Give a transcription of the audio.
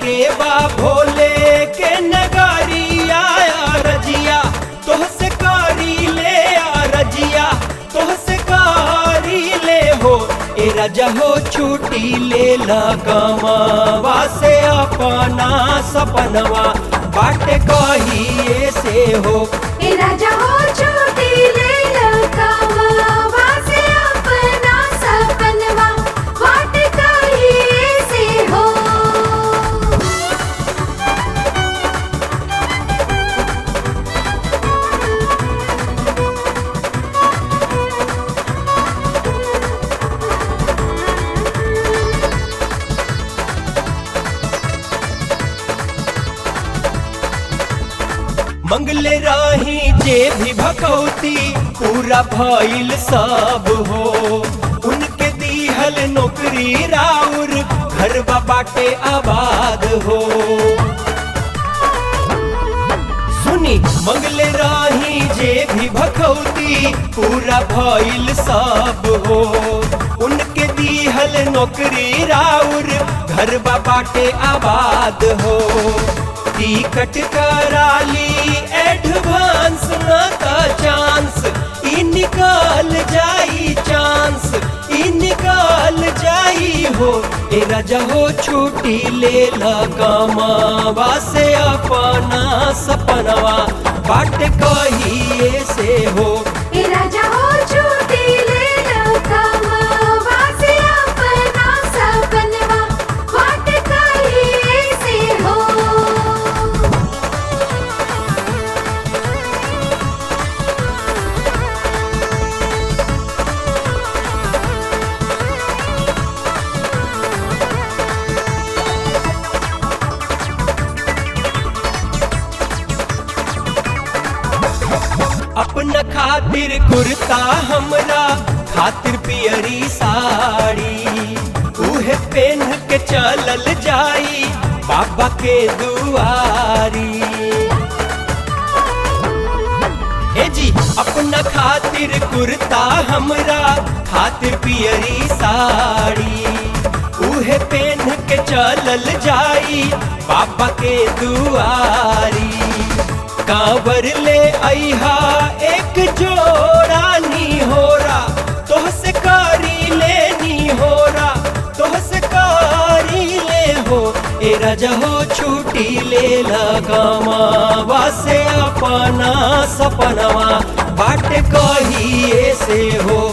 के बा भोले के नगारिया रजिया तोहसे कारी ले आ रजिया तोहसे कारी ले हो ए राजा हो छुट्टी ले लगावा से अपना सपनवा बाट कहिए से हो ए राजा हो छोटी ले लकावा से अपना सपनवा वाट कहिए से हो मंगले राही जे भी भकौती पूरा भइल सब हो उनके दीहल नौकरी राउर घर बाटे आबाद हो सुनी मंगले राही जे भी भकौती पूरा भइल सब हो उनके दीहल नौकरी राउर घर बाटे आबाद हो टिकट कराली एडवांस ना का चांस ई निकाल जाई चांस ई निकाल जाई हो ए राजा हो छुट्टी ले लगावा से अपना सपनवा बाट कहिए से हो ए राजा हो छोटी ले लकावा से अपना सपनवा वाट कहिए से हो अपना खातिर कुर्ता हमरा खातिर पियरी साड़ी उहे पेन के चलल जाई बाबा के दुआरी ए जी अपना खातिर कुर्ता हमरा खातिर पियरी साड़ी उहे पेन के चलल जाई बाबा के दुआरी कांवर ले अहा एक जोड़ा नी होरा तोहसे कारी लेनी होरा तोहसे कारी ले हो ए राजा हो छुट्टी ले लगावा से अपना सपनवा बाट कहिए से हो